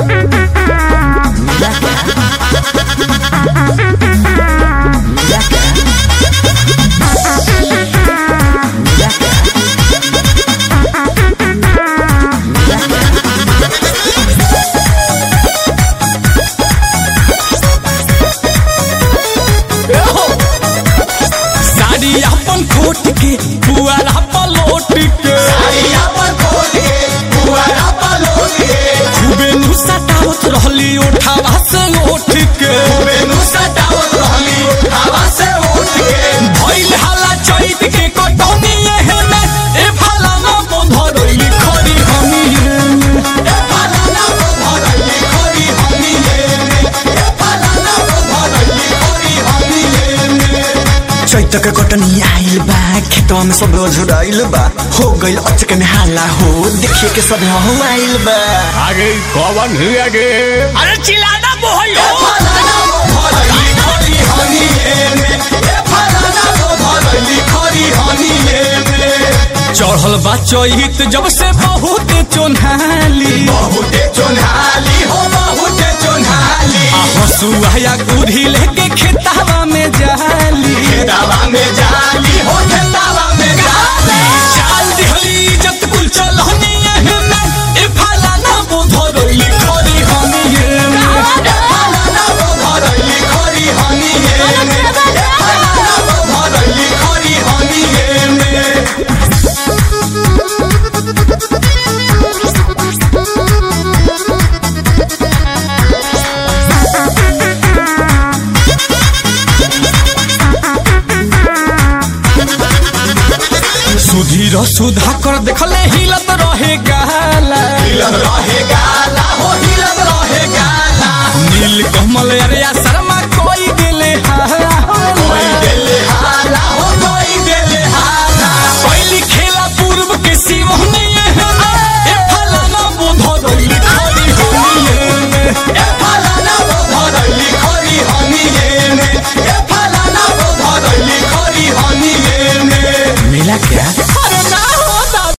साड़ी अपन खोट के पुआरा पलोट के खूबे नु सटावत रहली उठावा से उठ के भइल हाला चैत के कटौनी एहने ए भाला ना मोधरली खरी हमी चैत के कटनी आइल बा खेतवा में सब झुराइल बा हो गइल अचक में हाला हो देखिए के सब हो आइल बा आगे कौन है आगे अरे चिल्लाना बोहई हो चढ़ल बा चैत जब से बहुत चोन्हाली आ हसुआ या गुढ़ी लेके खेतावा में जाली चाल दिहली इज्जत कुल चलहनी एहने ए भाला ना बोधरली खरी हमी एहने सुधीर सुधा कर देखले हिलत रहे गाला